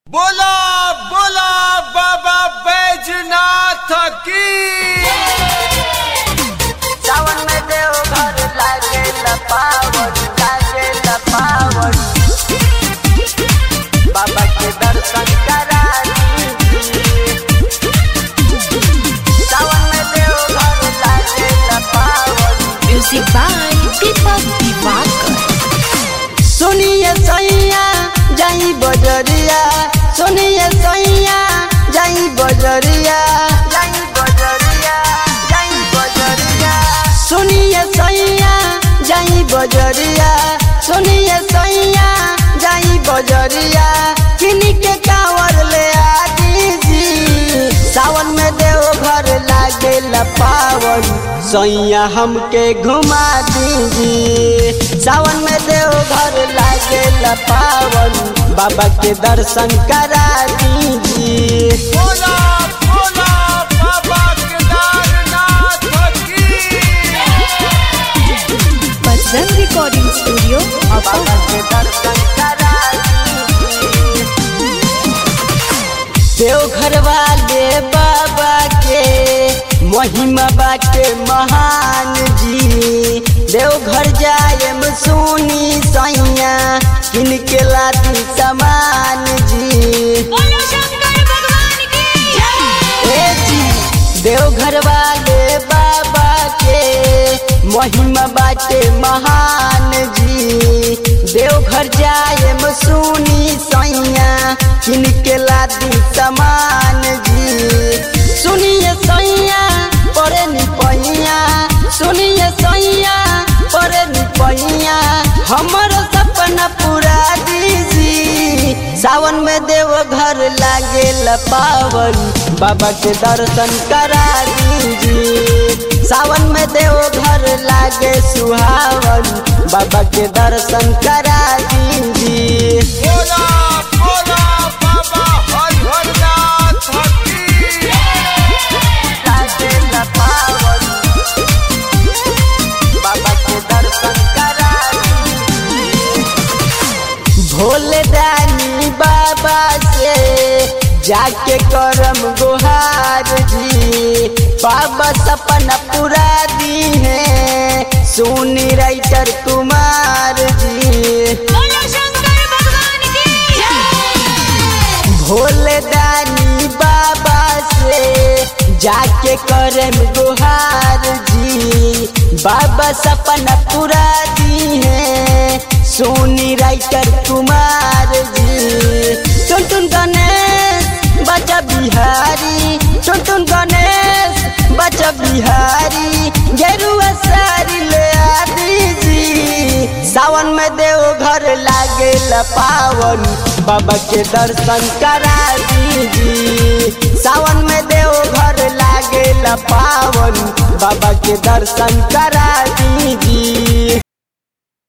बोला बोला बाबा बैजनाथ की सावन में देव घर लागे पावन लागे पावन बाबा के दर्शन करा सावन में देव घर लागे पावन Music by Deepak Divakar. सुनिए सैया जाई बजरिया सुनिए सैया जाई बजरिया जाई बजरिया जाई बजरिया सुनिए सैया जाई बजरिया सुनिए सैया जाई बजरिया किनी के कांवर ले आ दीजी सावन में देव घर लागे पावन सैया हमके घुमा दीजी सावन में देव घर लागे पावन बाबा के दर्शन करा दीजी बोला बोला बाबा केदारनाथ की Bajrang Recording Studio, बाबा Appa. के दर्शन करा दीजी देवघर वाले बाबा के महिमा बाटे महान जी देवघर जाए सुनी सैया किन के लाती समान जी ए जी देवघर वाले बाबा के महिमा बाटे महान जी देवघर जाए सुनी सैया किनके लादी समान जी सुनिए सैया परे निपैया सुनिए सैया परे निपैया हमर सपना पूरा दीजी सावन में देव घर लागे पावन बाबा के दर्शन करा दीजी सावन में देव घर लागे सुहावन बाबा के दर्शन करा दीजी बोला बोला बाबा हरिहरनाथ की लागे पावन बाबा के दर्शन करा दीजी भोले दानी बाबा से जाके करम गुहार जी बाबा सपना पूरा दी है सोनी राइटर कुमार जी भोले दानी बाबा से जाके करम गुहार जी बाबा सपना पूरा दी है सोनी राइटर कुमार जी टुन टुन गणेश बचा बिहारी टुन टुन गणेश बचा बिहारी गेरुआ सारी ले आ दीजी सावन में देव घर लागे पावन बाबा के दर्शन करा दीजी सावन में देव घर लागे पावन बाबा के दर्शन करा दीजी